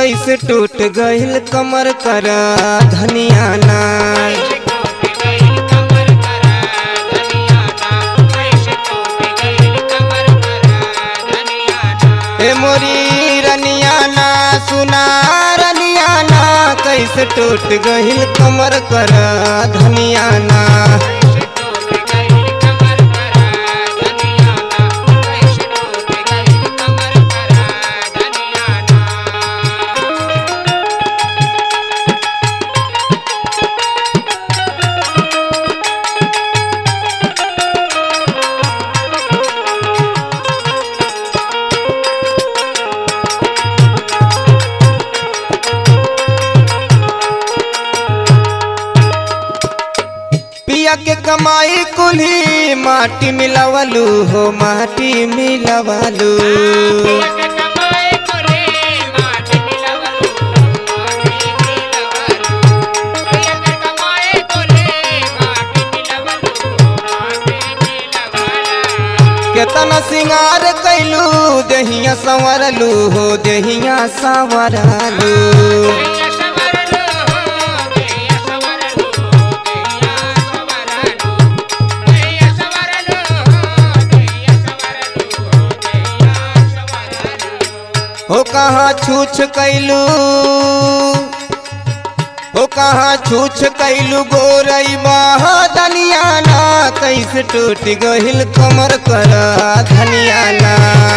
कैसे टूट गइल कमर कर धनिया ना ए मोरी रनिया ना सुना रनिया ना कैसे टूट गइल कमर कर धनिया ना पिया के कमाई कुल्ही माटी मिलावलू हो माटी मिलावलू केतना सिंगार कैलू देहिया संवरलू हो देहिया संवरलू हो कहाँ छूछ कैलू हो कहाँ छूछ कैलू गोरई दनिया ना कैसे टूट गहिल कमर कर धनिया ना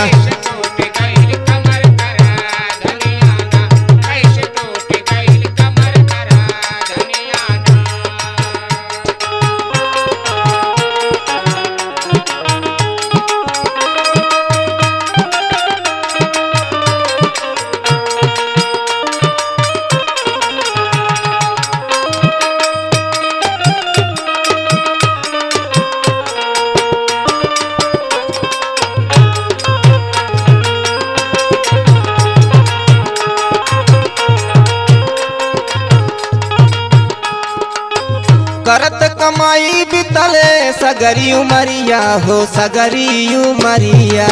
करत कमाई बितले सगरी उमरिया हो सगरी उमरिया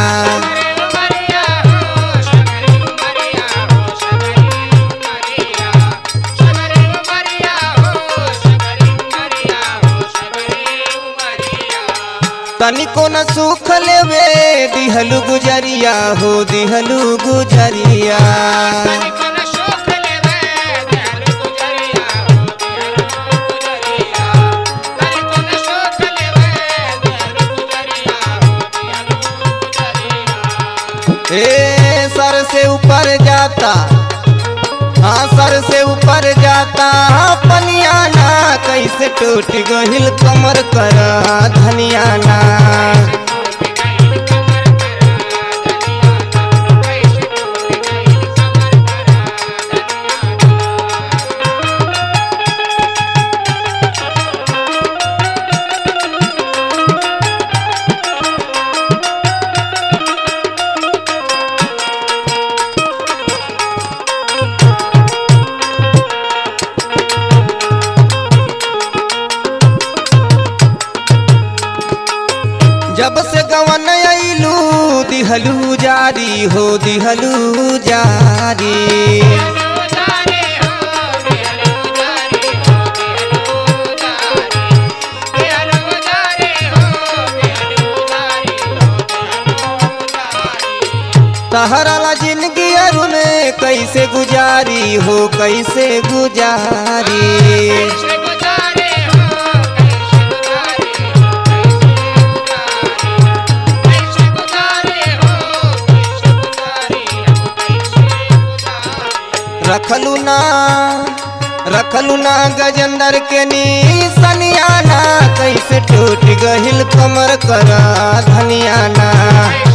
तनिको न सुख लेवे दिहलू गुजरिया हो दिहलू गुजरिया ए सर से ऊपर जाता हाँ सर से ऊपर जाता पनिया ना कैसे टूट गहिल कमर कर धनिया ना जब से गवन अइलू दिहलू जारी हो दिहलू जारी तहरा जिंदगी अरुण कैसे गुजारी हो कैसे गुजारी रखलू ना रखलू ना गजेंद्र के नी सनियाना कैसे टूट गहिल कमर कर धनियाना